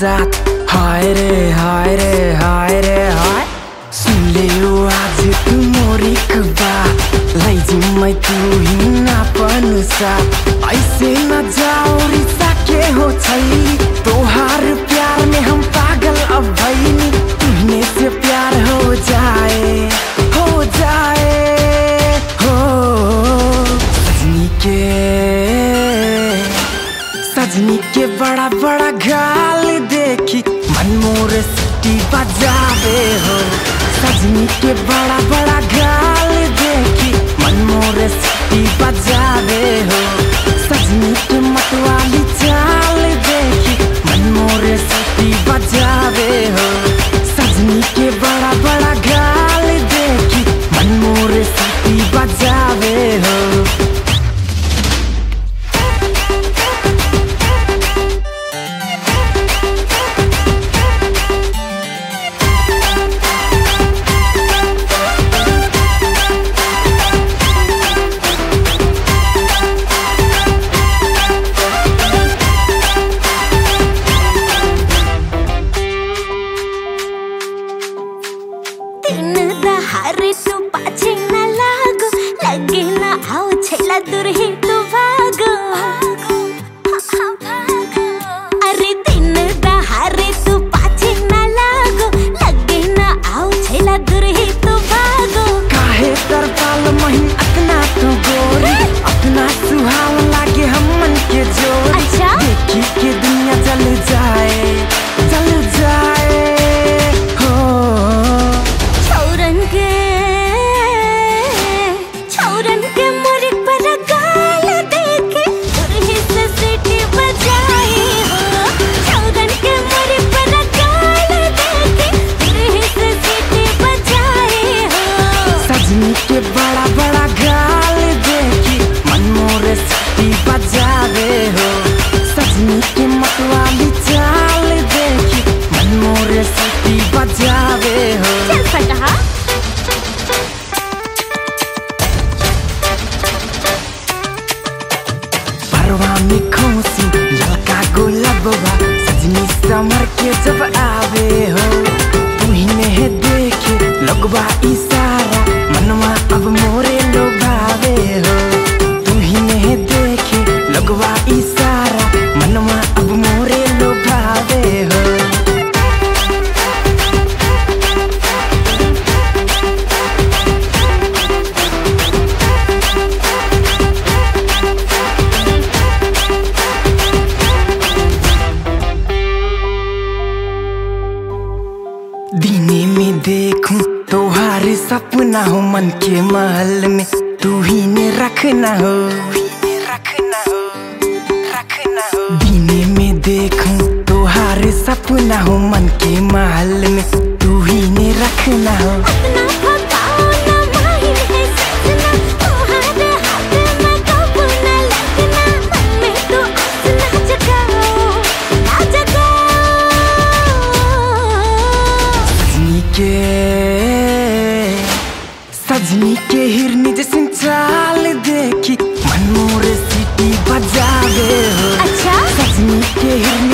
साथ हाय रे हाय रे हाय रे हाय सुन ले ओ आज तू मोरी कबा लैजी मैं तू हिना पन साथ ऐसे न जाओ रिसा के हो छैली तोहार प्यार में हम पागल अब भैनी तुहने से प्यार हो जाए हो जाए हो सजनी के सजनी के बड़ा बड़ा गाल देखी मन मोर सिटी बजावे हो सजनी के बड़ा बड़ा गाल देखी मन मोर सिटी बजावे हो सजनी के मतवाली चाल देखी मन मोर सिटी बजावे हो सजनी के बड़ा बड़ा गाल देखी मन मोर सिटी बजावे हो दिन दहारे तू पाछे न लागो लगे ना आओ छेला दूर ही तू भागो अरे दिन दहारे तू पाछे न लागो लगे ना आओ छेला दूर ही तू भागो काहे तर पाल मही अपना तू गोरी अपना सुहाव लागे हम मन के जोरी अच्छा? देखी के दुनिया जल जाए जल जाए हो छौरन के छौरन के मोरे पर गाल देखे दुरही से सीटी बजाई हो छौरन के मोरे पर गाल देखे दुरही से सीटी बजाई हो सजनी के बड़ा बड़ा गाल देखी मन मोर सिटी बजावे हो सजनी के मतवाली चाल देखी मन मोर सिटी बजावे हो चल फटहा परवा में खोसी ललका गुलाबवा सजनी समर के जब आवे हो तुहिने है देखे लगवा इशारा मनवा अब मोरे लोभावे हो तुहिने है देखे लगवा इशारा मनवा अब मोरे लोभावे हो दीने में देखूं तोहार सपना हो मन के महल में तू ही ने रखना हो रखना हो रखना हो दीने में देखूं तोहार सपना हो मन के महल में तू ही ने रखना हो अपना भगाओ ना माहिर है सजना तुम्हारे हाथ में काबू ना लगना मन में तो आस ना जगाओ ना जगाओ सजनी के सजनी के हिरनी जैसे चाल देखी मन मोर सीटी बजावे हो अच्छा सजनी के हिरनी